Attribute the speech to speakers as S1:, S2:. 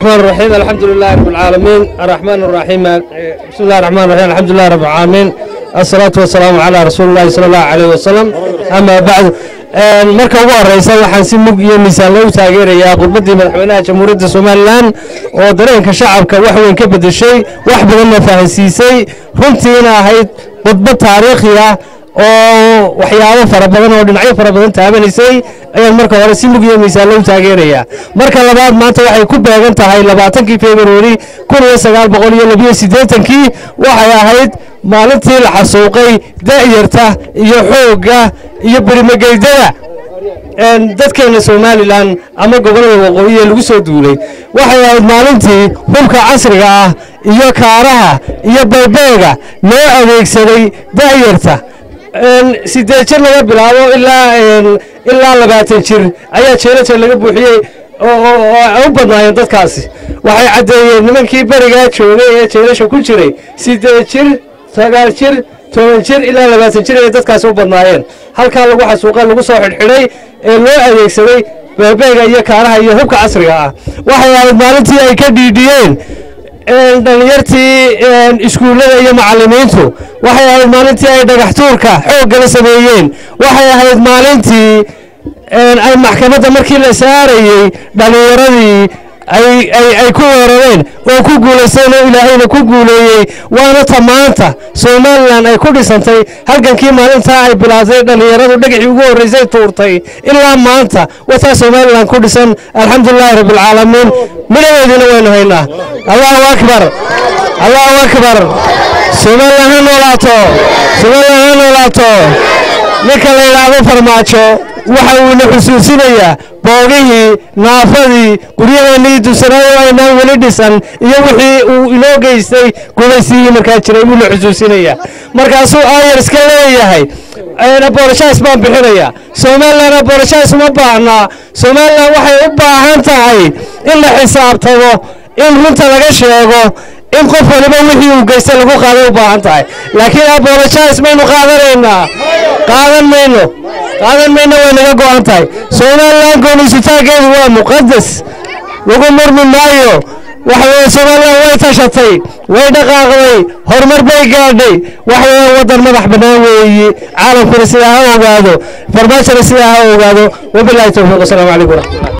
S1: الرحمن الرحيم الحمد لله رب العالمين الرحمن الرحيم بسم الله الرحمن الرحيم الحمد لله رب العالمين الصلاة والسلام على رسول الله صلى الله عليه وسلم أما بعد marka ugu horeysa waxaan si mug iyo miisaan loogu taageerayaa khudbaddii madaxweynaha jamhuuriyadda somalilan oo dareenka shacabka wax weyn ka bedeshay wax badanna fahansiisay runtiina ahayd khudbad taariikhi ah oo waxyaabo fara badan oo dhinacyo fara badan taabanaysay ayaan marka hore si mug iyo miisaan loogu taageerayaa marka labaad maanta waxay ku beegan tahay labaatankii februari kun iyo sagaal boqol iyo labiyo siddeetankii waxay ahayd maalintii la xasuuqay da'yarta iyo xoogga iyo berimageydada dadkeena somalilan ama gobollada waqooyi ee lagu soo duulay waxay ahayd maalintii hubka casriga ah iyo kaaraha iyo baybeega loo adeegsaday da'yarta siddeed jir laga bilaabo ilaa ilaa labaatan jir ayaa jeelajeer laga buuxiyey oo u badnaayeen dadkaasi waxay caddeeyeen nimankii berigaa joogay ee jeelasha ku jiray siddeed jir sagaal jir toban jir ilaa labaatan jir ayay dadkaasi u badnaayeen halkaa lagu xasuuqay lagu soo xidhxidhay ee loo adeegsaday beebeega iyo kaaraha iyo hubka casriga ah waxay ahayd maalintii ay ka dhiidhiyeen dhallinyartii iskuullada iyo macallimiintu waxay ahayd maalintii ay dhagaxtuurka xooggala sameeyeen waxay ahayd maalintii ay maxkamadda markii la saarayey dhallinyaradii ay ku weerareen oo ku guulaysteen oo ilaahayna ku guuleeyey waana ta maanta somalilan ay ku dhisantay halgankii maalintaa ay bilaatay dhallinyaradu dhagaxii ugu horraysay tuurtay ilaa maanta wataa somalilan ku dhisan alxamdulilaahi rabbialcaalamiin midhadeediina waynu haynaa allahu akbar allahu akbar somalilan ha noolaato somalilan ha noolaato ninka la yidhaahdo farmaajo waxa uuna xusuusinayaa boogihii naafadii guryaheennii dusanaayo aynaan weli dhisan iyo wixii uu inoo geystay gumaysigii markaa jiray buuna xusuusinayaa markaasuu aayar iska leeyahay aboloshaas baan bixinayaa somalilan aboloshaas uma baahnaa somalilan waxay u baahan tahay in la xisaabtamo in runta laga sheego in qof waliba wixii uu geystay lagu qaaday u baahan tahay laakiin aboloshaas maynu qaadanaynaa qaadan mayno qaadan mayno way naga go'an tahay somalilan goonisitaageedu waa muqadas lagu murmi maayo waxa weeye somalilan way tashatay way dhaqaaqday horumar bay gaadhay waxa weeye waddan madax bannaan weeyi caalamkuna sidaa ha ogaado farmaajona sidaa ha ogaado wabilaahi towfiiq wasalaamu calaykum waraxmatullah